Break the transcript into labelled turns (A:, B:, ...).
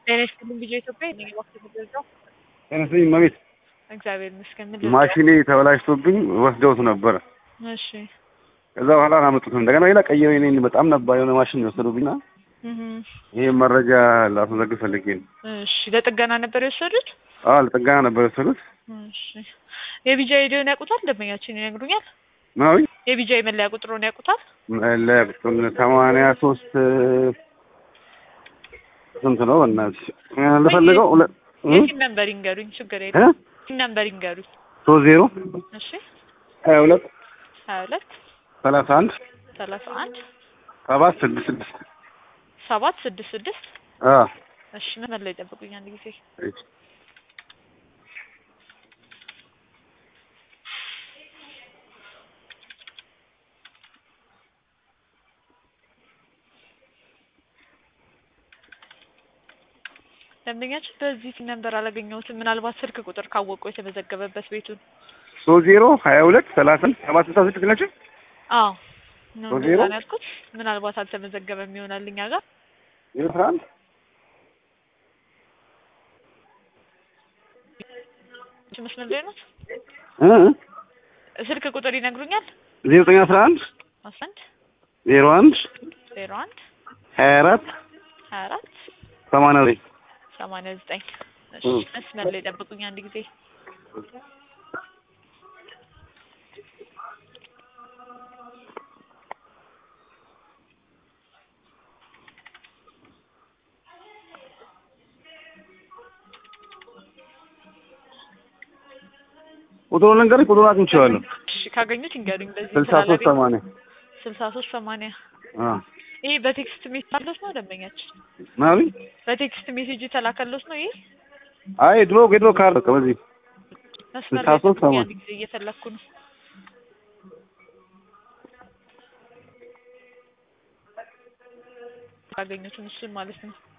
A: ጤና ይስጥልኝ ልጄ ኢትዮጵያ እኔ እባክህ የተገዛው
B: ተነስኝ መቤት
A: እግዚአብሔር ይመስገን ምን ልርዳ?
B: ማሽኔ ተበላሽቶብኝ ወስደውት ነበረ።
A: እሺ
B: ከዛ በኋላ አላመጡትም። እንደገና ሌላ ቀይረው እኔ በጣም ነባ የሆነ ማሽን የወሰዱብኝና
A: እህ
B: ይሄ መረጃ ላስመዘግብ ፈልጌ ነው።
A: እሺ ለጥገና ነበር የወሰዱት?
B: አዎ ለጥገና ነበር የወሰዱት።
A: እሺ የቢጃ ሄደውን ያውቁታል? ደንበኛችን ይነግሩኛል።
B: ምናዊ
A: የቢጃ መለያ ቁጥሩን ያውቁታል?
B: ለቁጥር ሰማንያ ሶስት ስንት ነው? በእናትሽ ልፈልገው ሁለት
A: የሲም ነምበር ይንገሩኝ። ችግር የለም
B: እ
A: ሲም ነምበር ይንገሩኝ።
B: ሶስት ዜሮ
A: እሺ
B: ሀያ ሁለት
A: ሀያ ሁለት
B: ሰላሳ አንድ
A: ሰላሳ አንድ
B: ሰባት ስድስት ስድስት
A: ሰባት ስድስት ስድስት
B: አ
A: እሺ መስመር ላይ ጠብቁኝ አንድ ጊዜ ደንበኛችን በዚህ ሲም ነምበር አላገኘሁትም። ምናልባት ስልክ ቁጥር ካወቁ የተመዘገበበት ቤቱን
B: ሶስት ዜሮ ሀያ ሁለት ሰላሳ አንድ ሰባት ስልሳ ስድስት ናቸው።
A: አዎ ነው
B: ሶስት
A: እንደዛ
B: ዜሮ?
A: ነው ያልኩት። ምናልባት አልተመዘገበም ይሆናል እኛ ጋር
B: ዜሮ አስራ አንድ
A: እሺ፣ መስመር ላይ ነው።
B: እ
A: ስልክ ቁጥር ይነግሩኛል?
B: ዜሮ ዘጠኝ አስራ አንድ
A: አስራ አንድ
B: ዜሮ አንድ
A: ዜሮ አንድ
B: ሀያ አራት
A: ሀያ አራት
B: ሰማንያ ዘጠኝ
A: ሰማንያ ዘጠኝ እሺ፣
B: እ
A: መስመር ላይ ጠብቁኝ አንድ ጊዜ
B: ቁጥሩን ልንገርሽ፣ ቁጥሩን አግኝቼዋለሁ።
A: እሺ፣ ካገኙት ይንገሩኝ። በዚህ
B: ስልሳ ሶስት ሰማንያ
A: ስልሳ ሶስት ሰማንያ
B: አ
A: ይሄ በቴክስት ሜሴጅ ነው ደንበኛችን
B: ምናምን
A: በቴክስት ሜሴጅ የተላከሎት ነው። ይሄ
B: አይ ድሮ የድሮ ካርድ በቃ በዚህ
A: መስመር
B: ስልሳ
A: ላይ
B: ሶስት
A: ጠብቁኝ
B: ሰማንያ
A: አንድ ጊዜ እየፈለኩ ነው። ካገኙትም እሱን ማለት ነው።